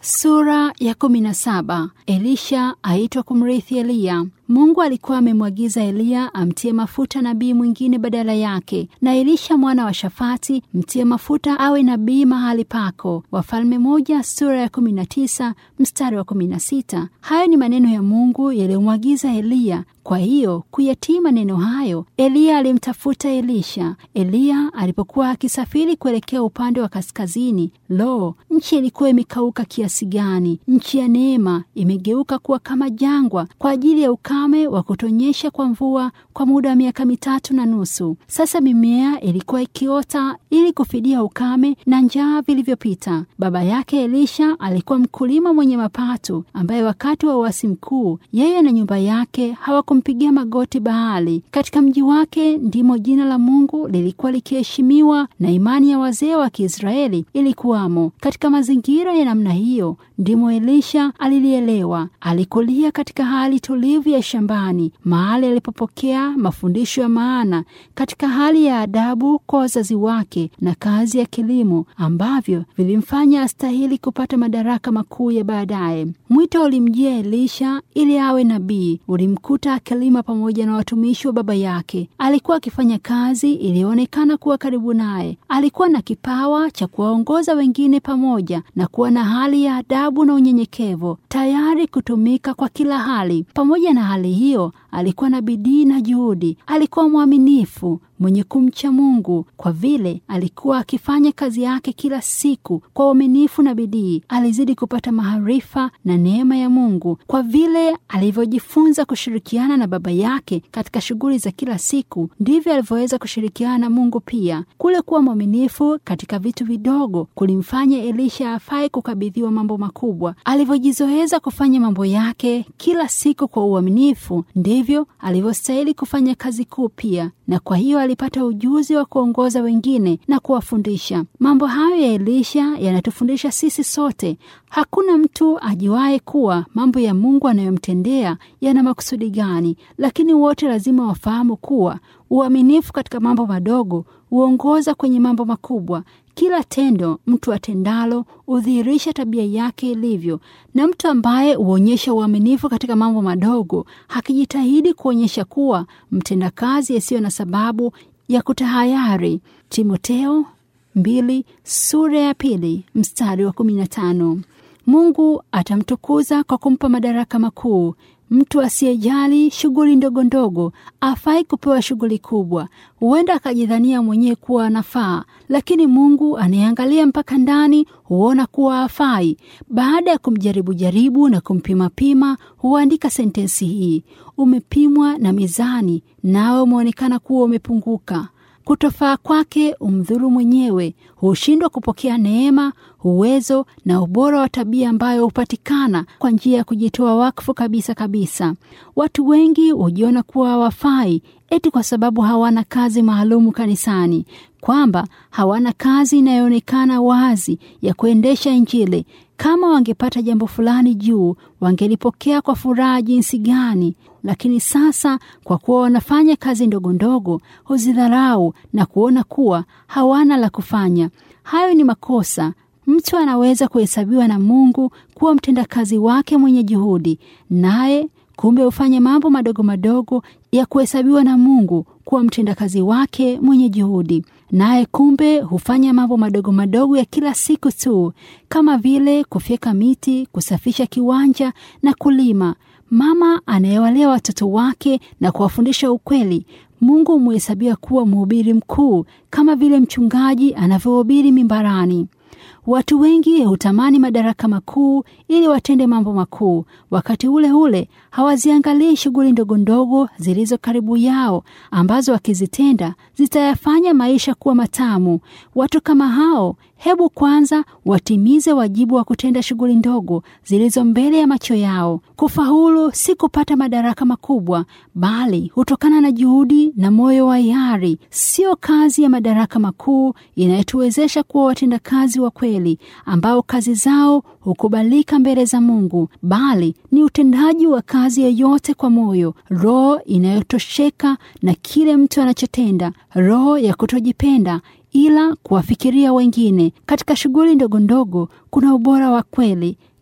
Sura ya kumi na saba. Elisha aitwa kumrithi Eliya. Mungu alikuwa amemwagiza Eliya amtie mafuta nabii mwingine badala yake, na Elisha mwana wa Shafati mtie mafuta awe nabii mahali pako. Wafalme moja sura ya kumi na tisa mstari wa kumi na sita. Hayo ni maneno ya Mungu yaliyomwagiza Eliya. Kwa hiyo kuyatii maneno hayo, Eliya alimtafuta Elisha. Eliya alipokuwa akisafiri kuelekea upande wa kaskazini, lo, nchi ilikuwa imekauka kiasi gani! Nchi ya neema imegeuka kuwa kama jangwa kwa ajili ya ukame wa kutonyesha kwa mvua kwa muda wa miaka mitatu na nusu. Sasa mimea ilikuwa ikiota ili kufidia ukame na njaa vilivyopita. Baba yake Elisha alikuwa mkulima mwenye mapato, ambaye wakati wa uasi mkuu yeye na nyumba yake hawakumpigia magoti Baali. Katika mji wake ndimo jina la Mungu lilikuwa likiheshimiwa na imani ya wazee wa Kiisraeli ilikuwamo. Katika mazingira ya namna hiyo ndimo Elisha alilielewa. Alikulia katika hali tulivu ya shambani, mahali alipopokea mafundisho ya maana katika hali ya adabu kwa wazazi wake na kazi ya kilimo ambavyo vilimfanya astahili kupata madaraka makuu ya baadaye. Mwito ulimjia Elisha ili awe nabii, ulimkuta akilima pamoja na watumishi wa baba yake. Alikuwa akifanya kazi iliyoonekana kuwa karibu naye. Alikuwa na kipawa cha kuwaongoza wengine pamoja na kuwa na hali ya adabu na unyenyekevu, tayari kutumika kwa kila hali. Pamoja na hali hiyo, alikuwa na bidii na juhudi. Alikuwa mwaminifu, mwenye kumcha Mungu. Kwa vile alikuwa akifanya kazi yake kila siku kwa uaminifu na bidii, alizidi kupata maarifa na neema ya Mungu. Kwa vile alivyojifunza kushirikiana na baba yake katika shughuli za kila siku, ndivyo alivyoweza kushirikiana na Mungu pia. Kule kuwa mwaminifu katika vitu vidogo kulimfanya Elisha afai kukabidhiwa mambo makubwa. Alivyojizoeza kufanya mambo yake kila siku kwa uaminifu, ndivyo alivyostahili kufanya kazi kuu pia, na kwa hiyo alipata ujuzi wa kuongoza wengine na kuwafundisha. Mambo hayo ya Elisha yanatufundisha sisi sote. Hakuna mtu ajuaye kuwa mambo ya Mungu anayomtendea yana makusudi gani, lakini wote lazima wafahamu kuwa uaminifu katika mambo madogo huongoza kwenye mambo makubwa. Kila tendo mtu atendalo hudhihirisha tabia yake ilivyo, na mtu ambaye huonyesha uaminifu katika mambo madogo hakijitahidi kuonyesha kuwa mtendakazi asiyo na sababu ya kutahayari. Timoteo mbili sura ya pili mstari wa kumi na tano. Mungu atamtukuza kwa kumpa madaraka makuu. Mtu asiyejali shughuli ndogo ndogo afai kupewa shughuli kubwa. Huenda akajidhania mwenyewe kuwa anafaa, lakini Mungu anayeangalia mpaka ndani huona kuwa afai. Baada ya kumjaribu jaribu na kumpimapima, huandika sentensi hii: umepimwa na mizani, nawe umeonekana kuwa umepunguka. Kutofaa kwake umdhuru mwenyewe, hushindwa kupokea neema, uwezo na ubora wa tabia ambayo hupatikana kwa njia ya kujitoa wakfu kabisa kabisa. Watu wengi hujiona kuwa hawafai eti kwa sababu hawana kazi maalumu kanisani, kwamba hawana kazi inayoonekana wazi ya kuendesha Injili. Kama wangepata jambo fulani juu, wangelipokea kwa furaha jinsi gani! Lakini sasa kwa kuwa wanafanya kazi ndogo ndogo, huzidharau na kuona kuwa hawana la kufanya. Hayo ni makosa. Mtu anaweza kuhesabiwa na Mungu kuwa mtendakazi wake mwenye juhudi, naye kumbe hufanya mambo madogo madogo ya kuhesabiwa na Mungu kuwa mtendakazi wake mwenye juhudi, naye kumbe hufanya mambo madogo madogo ya kila siku tu, kama vile kufyeka miti, kusafisha kiwanja na kulima. Mama anayewalea watoto wake na kuwafundisha ukweli, Mungu humhesabia kuwa mhubiri mkuu, kama vile mchungaji anavyohubiri mimbarani. Watu wengi hutamani madaraka makuu ili watende mambo makuu. Wakati ule ule hawaziangalii shughuli ndogo ndogo zilizo karibu yao, ambazo wakizitenda zitayafanya maisha kuwa matamu. Watu kama hao, hebu kwanza watimize wajibu wa kutenda shughuli ndogo zilizo mbele ya macho yao. Kufaulu si kupata madaraka makubwa, bali hutokana na juhudi na moyo wa hiari. Sio kazi ya madaraka makuu inayotuwezesha kuwa watendakazi wa kweli ambao kazi zao hukubalika mbele za Mungu, bali ni utendaji wa kazi yoyote kwa moyo, roho inayotosheka na kile mtu anachotenda, roho ya kutojipenda ila kuwafikiria wengine. Katika shughuli ndogo ndogo kuna ubora wa kweli.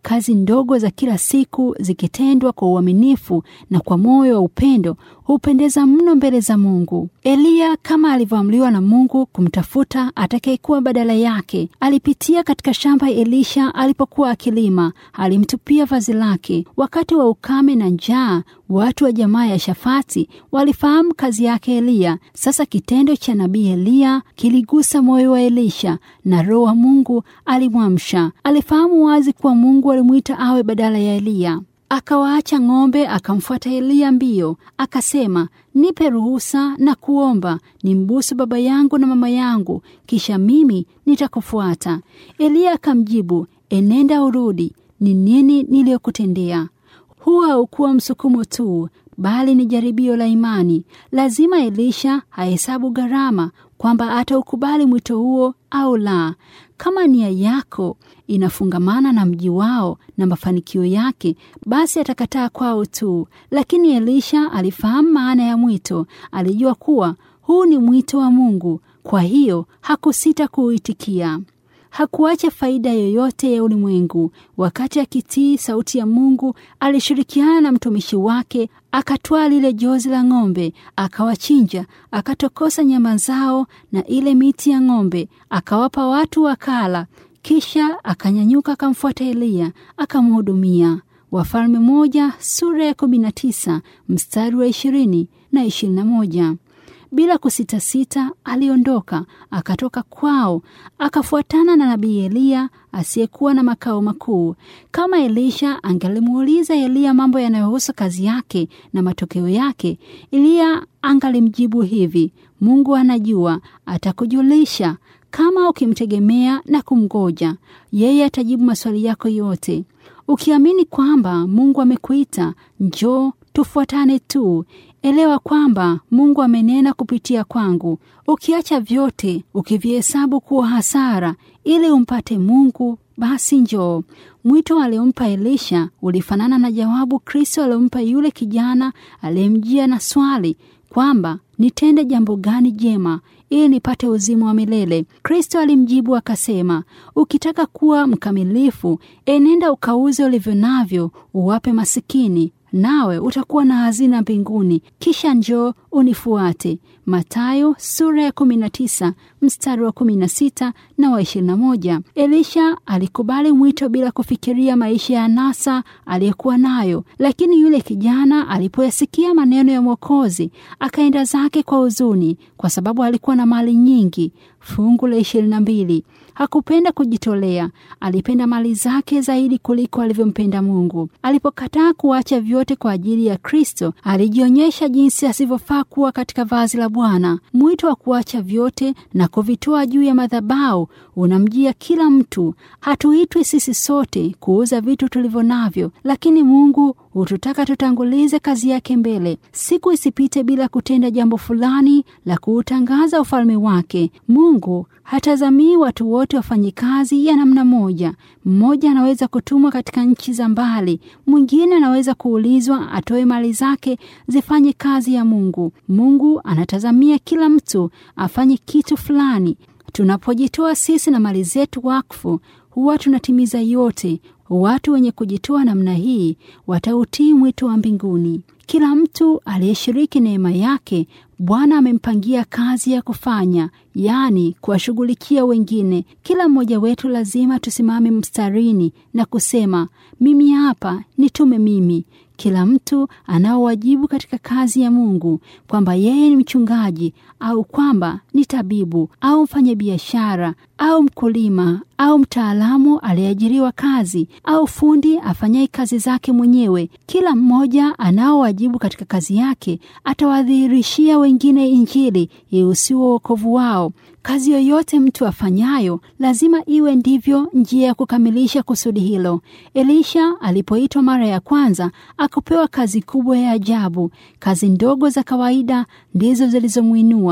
kazi ndogo za kila siku zikitendwa kwa uaminifu na kwa moyo wa upendo hupendeza mno mbele za Mungu. Eliya kama alivyoamriwa na Mungu kumtafuta atakayekuwa badala yake, alipitia katika shamba Elisha alipokuwa akilima, alimtupia vazi lake. Wakati wa ukame na njaa, watu wa jamaa ya Shafati walifahamu kazi yake Eliya. Sasa kitendo cha nabii Eliya kiligusa moyo wa Elisha na Roho wa Mungu alimwamsha. Alifahamu wazi kuwa Mungu alimwita awe badala ya Eliya. Akawaacha ng'ombe, akamfuata Eliya mbio, akasema, nipe ruhusa na kuomba nimbusu baba yangu na mama yangu, kisha mimi nitakufuata. Eliya akamjibu, enenda urudi, ni nini niliyokutendea? Huwa haukuwa msukumo tu, bali ni jaribio la imani. Lazima Elisha ahesabu gharama kwamba ataukubali mwito huo au la. Kama nia yako inafungamana na mji wao na mafanikio yake, basi atakataa kwao tu. Lakini Elisha alifahamu maana ya mwito, alijua kuwa huu ni mwito wa Mungu, kwa hiyo hakusita kuuitikia. Hakuacha faida yoyote ya ulimwengu. Wakati akitii sauti ya Mungu, alishirikiana na mtumishi wake, akatwaa lile jozi la ng'ombe, akawachinja, akatokosa nyama zao na ile miti ya ng'ombe, akawapa watu wakala. Kisha akanyanyuka akamfuata Eliya akamhudumia. Wafalme moja sura ya kumi na tisa mstari wa ishirini na ishirini na moja. Bila kusitasita aliondoka, akatoka kwao, akafuatana na nabii Eliya asiyekuwa na makao makuu. Kama Elisha angalimuuliza Eliya mambo yanayohusu kazi yake na matokeo yake, Eliya angalimjibu hivi: Mungu anajua, atakujulisha. Kama ukimtegemea na kumgoja, yeye atajibu maswali yako yote. Ukiamini kwamba Mungu amekuita, njoo tufuatane tu. Elewa kwamba Mungu amenena kupitia kwangu. Ukiacha vyote ukivihesabu kuwa hasara ili umpate Mungu, basi njoo. Mwito aliompa Elisha ulifanana na jawabu Kristo aliompa yule kijana aliyemjia na swali kwamba nitende jambo gani jema ili nipate uzima wa milele. Kristo alimjibu akasema, ukitaka kuwa mkamilifu, enenda ukauze ulivyo navyo, uwape masikini nawe utakuwa na hazina mbinguni, kisha njoo unifuate. Mathayo sura ya 19 mstari wa 16 na wa 21. Elisha alikubali mwito bila kufikiria maisha ya anasa aliyekuwa nayo, lakini yule kijana alipoyasikia maneno ya Mwokozi akaenda zake kwa huzuni, kwa sababu alikuwa na mali nyingi. Fungu la 22. Hakupenda kujitolea, alipenda mali zake zaidi kuliko alivyompenda Mungu. Alipokataa kuacha vyote kwa ajili ya Kristo, alijionyesha jinsi asivyofaa kuwa katika vazi la Bwana. Mwito wa kuacha vyote na kuvitoa juu ya madhabahu unamjia kila mtu. Hatuitwi sisi sote kuuza vitu tulivyo navyo, lakini Mungu hututaka tutangulize kazi yake mbele. Siku isipite bila kutenda jambo fulani la kuutangaza ufalme wake. Mungu hatazamii watu wote wafanye kazi ya namna moja. Mmoja anaweza kutumwa katika nchi za mbali, mwingine anaweza kuulizwa atoe mali zake zifanye kazi ya Mungu. Mungu anatazamia kila mtu afanye kitu fulani. Tunapojitoa sisi na mali zetu wakfu, huwa tunatimiza yote. Watu wenye kujitoa namna hii watautii mwito wa mbinguni. Kila mtu aliyeshiriki neema yake, Bwana amempangia kazi ya kufanya, yaani kuwashughulikia wengine. Kila mmoja wetu lazima tusimame mstarini na kusema, mimi hapa, nitume mimi. Kila mtu anao wajibu katika kazi ya Mungu, kwamba yeye ni mchungaji au kwamba ni tabibu au mfanyabiashara au mkulima au mtaalamu aliyeajiriwa kazi au fundi afanyaye kazi zake mwenyewe. Kila mmoja anao wajibu katika kazi yake, atawadhihirishia wengine Injili ihusiwo wokovu wao. Kazi yoyote mtu afanyayo lazima iwe ndivyo njia ya kukamilisha kusudi hilo. Elisha alipoitwa mara ya kwanza akupewa kazi kubwa ya ajabu. Kazi ndogo za kawaida ndizo zilizomwinua.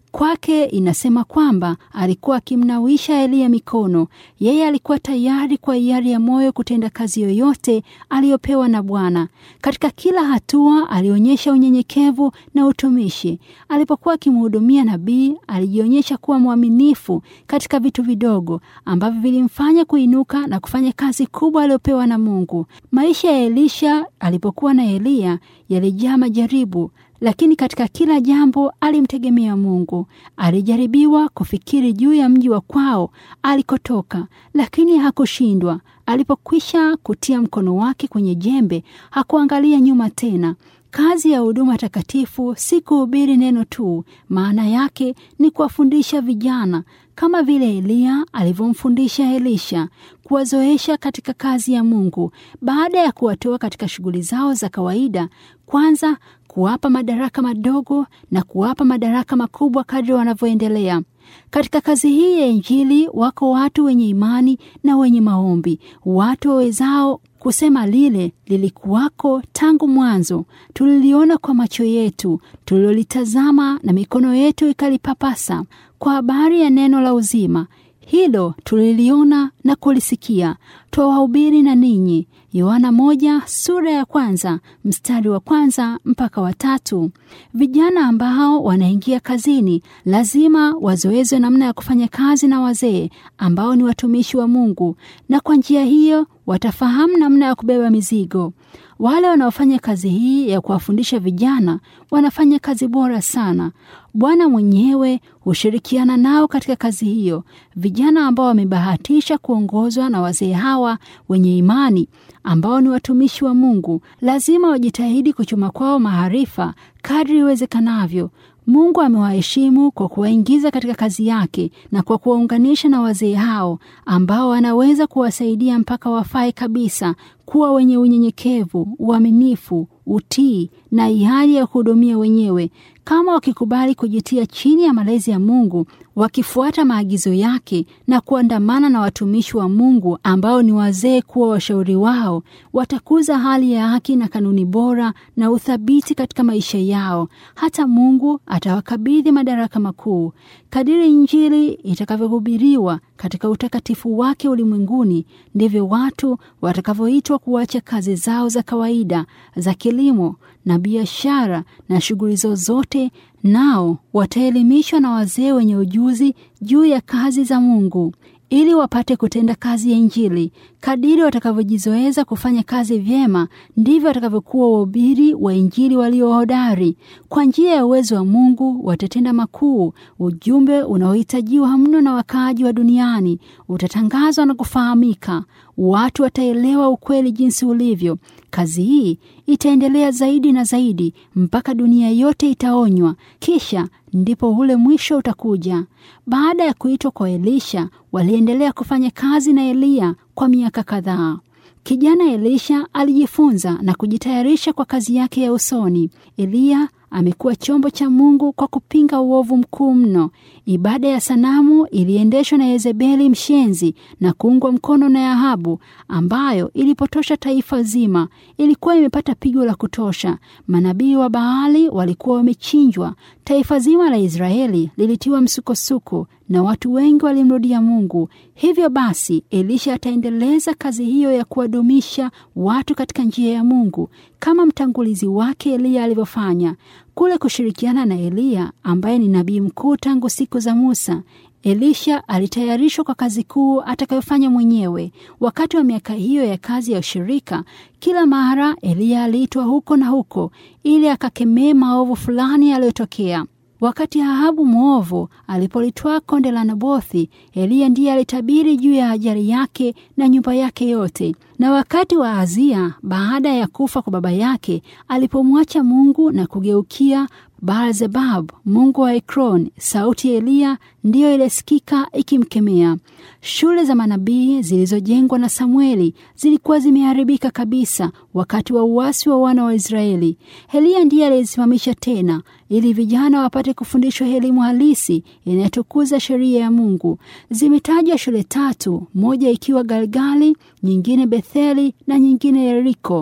Kwake inasema kwamba alikuwa akimnawisha Eliya mikono. Yeye alikuwa tayari kwa hiari ya moyo kutenda kazi yoyote aliyopewa na Bwana. Katika kila hatua alionyesha unyenyekevu na utumishi. Alipokuwa akimhudumia nabii, alijionyesha kuwa mwaminifu katika vitu vidogo ambavyo vilimfanya kuinuka na kufanya kazi kubwa aliyopewa na Mungu. Maisha ya Elisha alipokuwa na Eliya yalijaa majaribu lakini katika kila jambo alimtegemea Mungu. Alijaribiwa kufikiri juu ya mji wa kwao alikotoka, lakini hakushindwa. Alipokwisha kutia mkono wake kwenye jembe, hakuangalia nyuma tena. Kazi ya huduma takatifu si kuhubiri neno tu, maana yake ni kuwafundisha vijana kama vile Eliya alivyomfundisha Elisha, kuwazoesha katika kazi ya Mungu. Baada ya kuwatoa katika shughuli zao za kawaida, kwanza kuwapa madaraka madogo na kuwapa madaraka makubwa kadri wanavyoendelea. Katika kazi hii ya Injili wako watu wenye imani na wenye maombi, watu wawezao kusema lile lilikuwako tangu mwanzo, tuliliona kwa macho yetu, tulilolitazama na mikono yetu ikalipapasa, kwa habari ya neno la uzima. Hilo tuliliona na kulisikia, twawahubiri na ninyi. Yohana moja sura ya kwanza mstari wa kwanza mpaka wa tatu. Vijana ambao wanaingia kazini lazima wazoezwe namna ya kufanya kazi na wazee ambao ni watumishi wa Mungu, na kwa njia hiyo watafahamu namna ya kubeba mizigo. Wale wanaofanya kazi hii ya kuwafundisha vijana wanafanya kazi bora sana. Bwana mwenyewe hushirikiana nao katika kazi hiyo. Vijana ambao wamebahatisha kuongozwa na wazee hawa wenye imani ambao ni watumishi wa Mungu lazima wajitahidi kuchuma kwao maarifa kadri iwezekanavyo. Mungu amewaheshimu kwa kuwaingiza katika kazi yake na kwa kuwaunganisha na wazee hao ambao wanaweza kuwasaidia mpaka wafae kabisa kuwa wenye unyenyekevu, uaminifu, utii na hiari ya kuhudumia wenyewe. Kama wakikubali kujitia chini ya malezi ya Mungu, wakifuata maagizo yake na kuandamana na watumishi wa Mungu ambao ni wazee kuwa washauri wao, watakuza hali ya haki na kanuni bora na uthabiti katika maisha yao. Hata Mungu atawakabidhi madaraka makuu. Kadiri Injili itakavyohubiriwa katika utakatifu wake ulimwenguni, ndivyo watu watakavyoitwa kuacha kazi zao za kawaida za kilimo na biashara na shughuli zozote, nao wataelimishwa na wazee wenye ujuzi juu ya kazi za Mungu ili wapate kutenda kazi ya Injili. Kadiri watakavyojizoeza kufanya kazi vyema, ndivyo watakavyokuwa wahubiri wa Injili walio hodari. Kwa njia ya uwezo wa Mungu watatenda makuu. Ujumbe unaohitajiwa mno na wakaaji wa duniani utatangazwa na kufahamika. Watu wataelewa ukweli jinsi ulivyo. Kazi hii itaendelea zaidi na zaidi mpaka dunia yote itaonywa, kisha ndipo ule mwisho utakuja. Baada ya kuitwa kwa Elisha, waliendelea kufanya kazi na Eliya kwa miaka kadhaa. Kijana Elisha alijifunza na kujitayarisha kwa kazi yake ya usoni. Eliya amekuwa chombo cha Mungu kwa kupinga uovu mkuu mno. Ibada ya sanamu iliendeshwa na Yezebeli mshenzi na kuungwa mkono na Ahabu, ambayo ilipotosha taifa zima. Ilikuwa imepata pigo la kutosha. Manabii wa Baali walikuwa wamechinjwa. Taifa zima la Israeli lilitiwa msukosuko na watu wengi walimrudia Mungu. Hivyo basi, Elisha ataendeleza kazi hiyo ya kuwadumisha watu katika njia ya Mungu kama mtangulizi wake Eliya alivyofanya. Kule kushirikiana na Eliya ambaye ni nabii mkuu tangu siku za Musa, Elisha alitayarishwa kwa kazi kuu atakayofanya mwenyewe. Wakati wa miaka hiyo ya kazi ya ushirika, kila mara Eliya aliitwa huko na huko ili akakemee maovu fulani yaliyotokea. Wakati Ahabu mwovu alipolitwaa konde la Nabothi, Eliya ndiye alitabiri juu ya ajali yake na nyumba yake yote. Na wakati wa Azia, baada ya kufa kwa baba yake, alipomwacha Mungu na kugeukia Baalzebub mungu wa Ekron, sauti ya Eliya ndiyo ilisikika ikimkemea. Shule za manabii zilizojengwa na Samueli zilikuwa zimeharibika kabisa wakati wa uasi wa wana wa Israeli. Eliya ndiye aliyesimamisha tena ili vijana wapate kufundishwa elimu halisi inayotukuza sheria ya Mungu. Zimetajwa shule tatu, moja ikiwa Galgali, nyingine Betheli na nyingine Yeriko.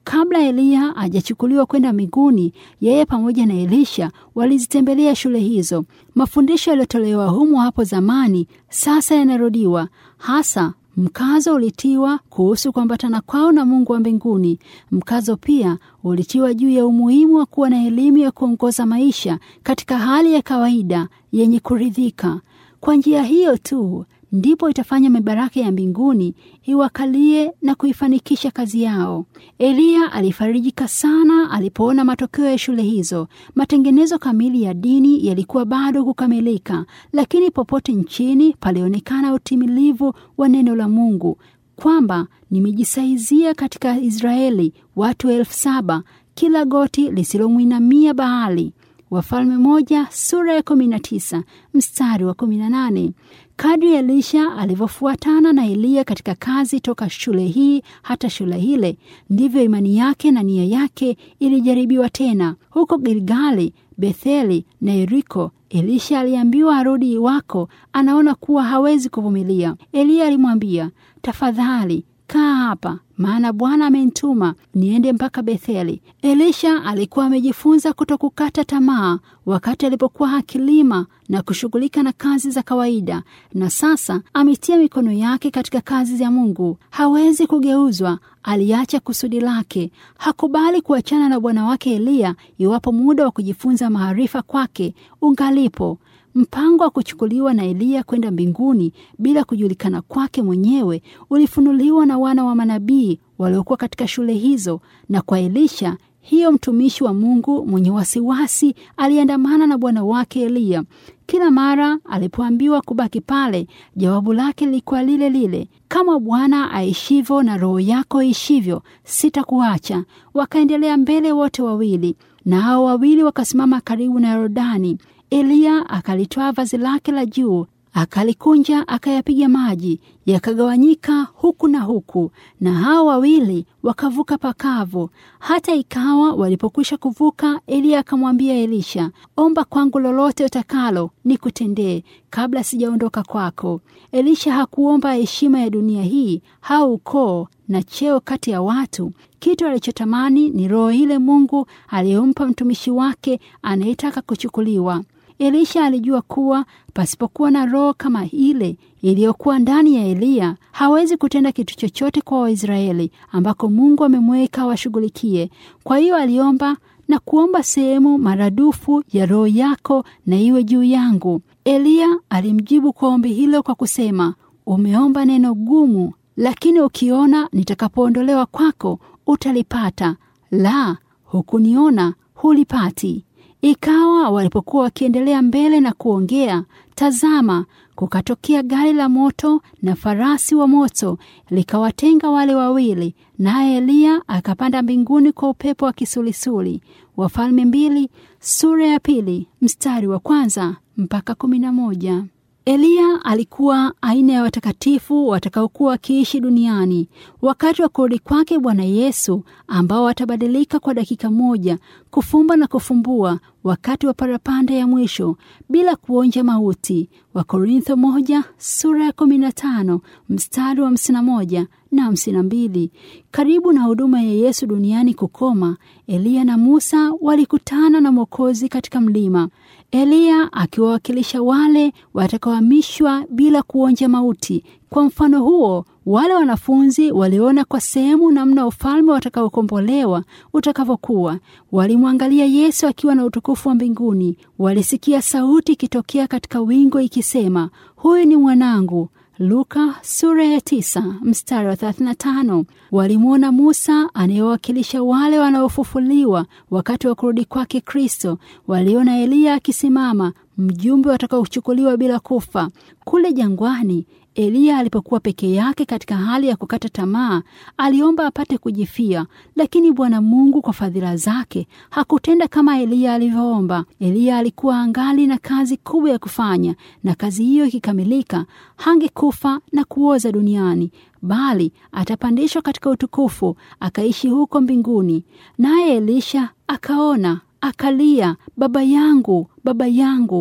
Kabla Eliya hajachukuliwa kwenda mbinguni, yeye pamoja na Elisha walizitembelea shule hizo. Mafundisho yaliyotolewa humo hapo zamani sasa yanarudiwa, hasa mkazo ulitiwa kuhusu kuambatana kwao na Mungu wa mbinguni. Mkazo pia ulitiwa juu ya umuhimu wa kuwa na elimu ya kuongoza maisha katika hali ya kawaida yenye kuridhika. Kwa njia hiyo tu ndipo itafanya mibaraka ya mbinguni iwakalie na kuifanikisha kazi yao. Eliya alifarijika sana alipoona matokeo ya shule hizo. Matengenezo kamili ya dini yalikuwa bado kukamilika, lakini popote nchini palionekana utimilivu wa neno la Mungu kwamba nimejisaizia katika Israeli watu elfu saba kila goti lisilomwinamia Baali. Wafalme moja sura ya kumi na tisa mstari wa kumi na nane. Kadri Elisha alivyofuatana na Eliya katika kazi toka shule hii hata shule hile, ndivyo imani yake na nia yake ilijaribiwa tena. Huko Gilgali, Betheli na Yeriko, Elisha aliambiwa arudi iwako anaona kuwa hawezi kuvumilia. Eliya alimwambia, tafadhali kaa hapa, maana Bwana amenituma niende mpaka Betheli. Elisha alikuwa amejifunza kutokukata tamaa wakati alipokuwa akilima na kushughulika na kazi za kawaida, na sasa ametia mikono yake katika kazi za Mungu. Hawezi kugeuzwa. Aliacha kusudi lake. Hakubali kuachana na bwana wake Eliya iwapo muda wa kujifunza maarifa kwake ungalipo. Mpango wa kuchukuliwa na Eliya kwenda mbinguni bila kujulikana kwake mwenyewe ulifunuliwa na wana wa manabii waliokuwa katika shule hizo, na kwa Elisha hiyo mtumishi wa Mungu mwenye wasiwasi aliandamana na bwana wake Eliya. Kila mara alipoambiwa kubaki pale, jawabu lake lilikuwa lile lile, kama Bwana aishivyo na roho yako ishivyo, sitakuacha. Wakaendelea mbele wote wawili, na hao wawili wakasimama karibu na Yordani. Eliya akalitwaa vazi lake la juu akalikunja, akayapiga maji yakagawanyika huku na huku, na hao wawili wakavuka pakavu. Hata ikawa walipokwisha kuvuka, Eliya akamwambia Elisha, omba kwangu lolote utakalo nikutendee kabla sijaondoka kwako. Elisha hakuomba heshima ya dunia hii au ukoo na cheo kati ya watu. Kitu alichotamani ni roho ile Mungu aliyompa mtumishi wake anayetaka kuchukuliwa. Elisha alijua kuwa pasipokuwa na roho kama ile iliyokuwa ndani ya Eliya hawezi kutenda kitu chochote kwa Waisraeli ambako Mungu amemweka washughulikie. Kwa hiyo aliomba na kuomba sehemu maradufu ya roho yako na iwe juu yangu. Eliya alimjibu kwa ombi hilo kwa kusema, umeomba neno gumu, lakini ukiona nitakapoondolewa kwako utalipata, la hukuniona hulipati. Ikawa walipokuwa wakiendelea mbele na kuongea, tazama, kukatokea gari la moto na farasi wa moto likawatenga wale wawili, naye Eliya akapanda mbinguni kwa upepo wa kisulisuli. Wafalme mbili sura ya pili mstari wa kwanza mpaka kumi na moja. Eliya alikuwa aina ya watakatifu watakaokuwa wakiishi duniani wakati wa kurudi kwake Bwana Yesu, ambao watabadilika kwa dakika moja, kufumba na kufumbua, wakati wa parapanda ya mwisho bila kuonja mauti. Wakorintho moja sura ya kumi na tano mstari wa hamsini na moja na hamsini na mbili. Karibu na huduma ya Yesu duniani kukoma, Eliya na Musa walikutana na Mwokozi katika mlima. Eliya akiwawakilisha wale watakaohamishwa bila kuonja mauti. Kwa mfano huo, wale wanafunzi waliona kwa sehemu namna ufalme watakaokombolewa utakavyokuwa. Walimwangalia Yesu akiwa na utukufu wa mbinguni. Walisikia sauti ikitokea katika wingu ikisema, huyu ni mwanangu. Luka sura ya tisa mstari wa 35. Walimwona Musa anayewakilisha wale wanaofufuliwa wakati wa kurudi kwake Kristo. Waliona Eliya akisimama, mjumbe watakaochukuliwa bila kufa. Kule jangwani, Eliya alipokuwa peke yake katika hali ya kukata tamaa, aliomba apate kujifia, lakini Bwana Mungu kwa fadhila zake hakutenda kama Eliya alivyoomba. Eliya alikuwa angali na kazi kubwa ya kufanya, na kazi hiyo ikikamilika, hangekufa na kuoza duniani, bali atapandishwa katika utukufu, akaishi huko mbinguni. Naye Elisha akaona akalia, baba yangu, baba yangu,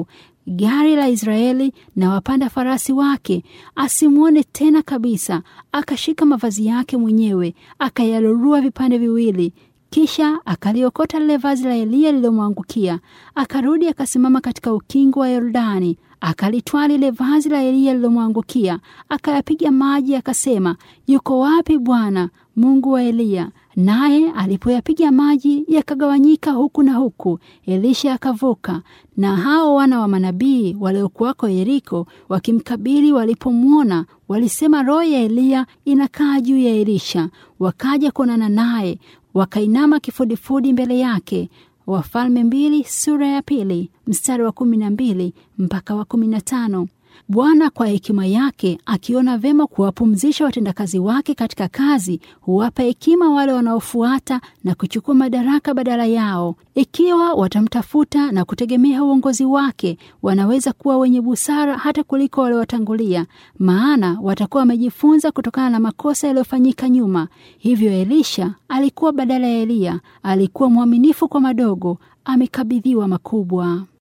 gari la Israeli na wapanda farasi wake, asimwone tena kabisa. Akashika mavazi yake mwenyewe akayalurua vipande viwili, kisha akaliokota lile vazi la Eliya lililomwangukia. Akarudi akasimama katika ukingo wa Yordani, akalitwaa lile vazi la Eliya lililomwangukia, akayapiga maji, akasema, yuko wapi Bwana Mungu wa Eliya? Naye alipoyapiga maji yakagawanyika huku na huku, Elisha akavuka. Na hao wana wa manabii waliokuwako Yeriko wakimkabili, walipomwona walisema, roho ya Eliya inakaa juu ya Elisha. Wakaja kuonana naye, wakainama kifudifudi mbele yake. Wafalme mbili sura ya pili mstari wa kumi na mbili mpaka wa kumi na tano. Bwana kwa hekima yake akiona vema kuwapumzisha watendakazi wake katika kazi, huwapa hekima wale wanaofuata na kuchukua madaraka badala yao. Ikiwa watamtafuta na kutegemea uongozi wake, wanaweza kuwa wenye busara hata kuliko waliowatangulia, maana watakuwa wamejifunza kutokana na makosa yaliyofanyika nyuma. Hivyo Elisha alikuwa badala ya Eliya, alikuwa mwaminifu kwa madogo, amekabidhiwa makubwa.